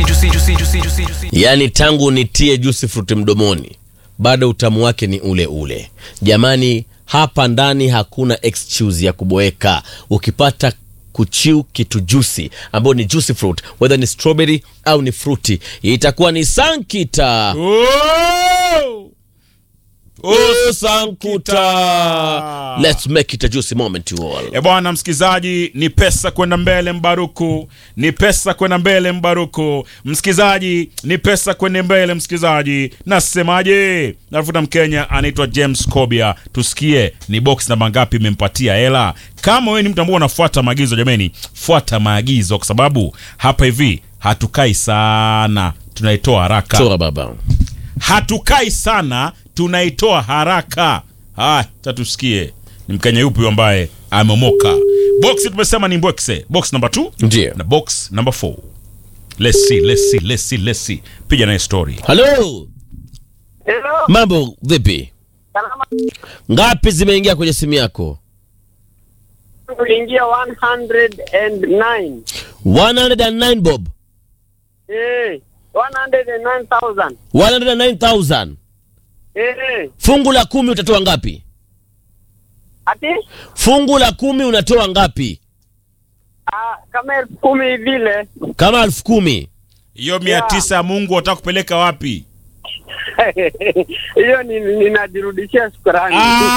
juicy, juicy, juicy, juicy, juicy, juicy. yaani tangu nitie juice fruit mdomoni bado utamu wake ni ule ule jamani hapa ndani hakuna excuse ya kuboeka ukipata kuchiu kitu juicy ambayo ni juicy fruit whether ni strawberry au ni fruity itakuwa ni sankita Oh! Oh, sankuta let's make it a juicy moment to all E bwana msikizaji, ni pesa kwenda mbele Mbaruku, ni pesa kwenda mbele Mbaruku. Msikizaji, ni pesa kwenda mbele msikizaji. Nasemaje? Nafuta Mkenya anaitwa James Kobia, tusikie ni box namba ngapi imempatia hela. Kama wewe ni mtu ambaye unafuata maagizo, jameni, fuata maagizo, kwa sababu hapa hivi hatukai sana, tunaitoa haraka chora baba hatukai sana tunaitoa haraka haya tatusikie ni mkenya yupi huyo ambaye amemoka box tumesema ni mbwekse box number 2 Ndiyo. na box number 4 let's see let's see let's see let's see piga naye story halo Hello, mambo vipi salama. ngapi zimeingia kwenye simu yako Tuliingia 109. 109 bob Eh, 109,000. 109000 Eh, fungu la kumi utatoa ngapi ati fungu la kumi unatoa ngapi ah, kama elfu kumi vile. kama elfu kumi hiyo mia Yeah. tisa ya mungu wataka kupeleka wapi Hiyo ni- ninajirudishia shukrani.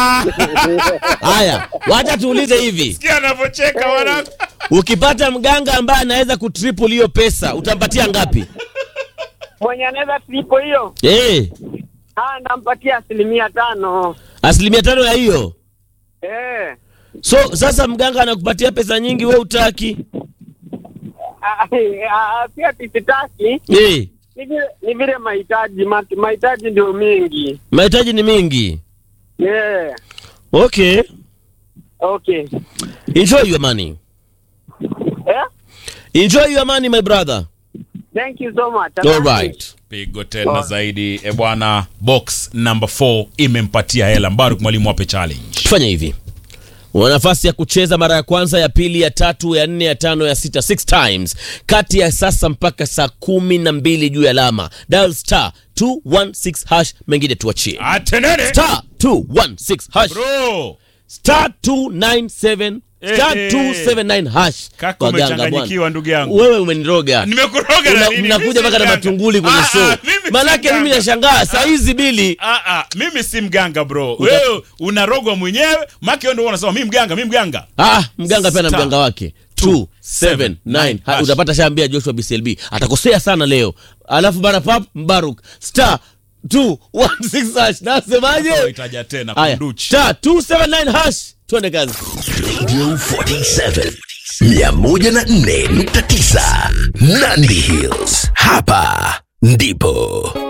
haya wacha tuulize hivi sikia anavyocheka wanangu ukipata mganga ambaye anaweza kutriple hiyo pesa utampatia ngapi Mwenye anaweza tripo hiyo, eh ah, nampatia asilimia tano. asilimia tano ya hiyo Eh, so sasa mganga anakupatia pesa nyingi we utaki ah, ah, pia tisitaki eh ni vile ni vile mahitaji ma- mahitaji ndio mingi. mahitaji ni mingi Yeah. okay Okay. enjoy your money Eh? enjoy your money my brother Thank you so much. all right pigo tena zaidi e bwana box number 4 imempatia hela mbaruk mwalimu wape challenge fanya hivi una nafasi ya kucheza mara ya kwanza ya pili ya tatu ya nne ya tano ya sita six times kati ya sasa mpaka saa kumi na mbili juu ya alama dial star 216 hash mengine tuachie atenene star 216 hash bro star 297 star Eh, eh. 279 hash Kaka, Waganga umechanganyikiwa, bwana. ndugu yangu. wewe umeniroga nimekuroga na Una- nini? mnakuja Mimi si mpaka na mganga. matunguli kwenye Ah, show ah, mimi si manake mimi mganga. nashangaa saa hizi bili Ah, ah, mimi si mganga bro wewe unarogwa mwenyewe maki wewe ndio unasema mimi mganga mimi mganga ah mganga pia na Star. mganga wake 279 Ha, hash. utapata shaambia joshua bclb atakosea sana leo alafu bana pap mbaruk star 216 hash nasemaje itaja tena haya kunduchi star 279 hash twende kazi Radio 47 104.9 Nandi Hills. Hapa ndipo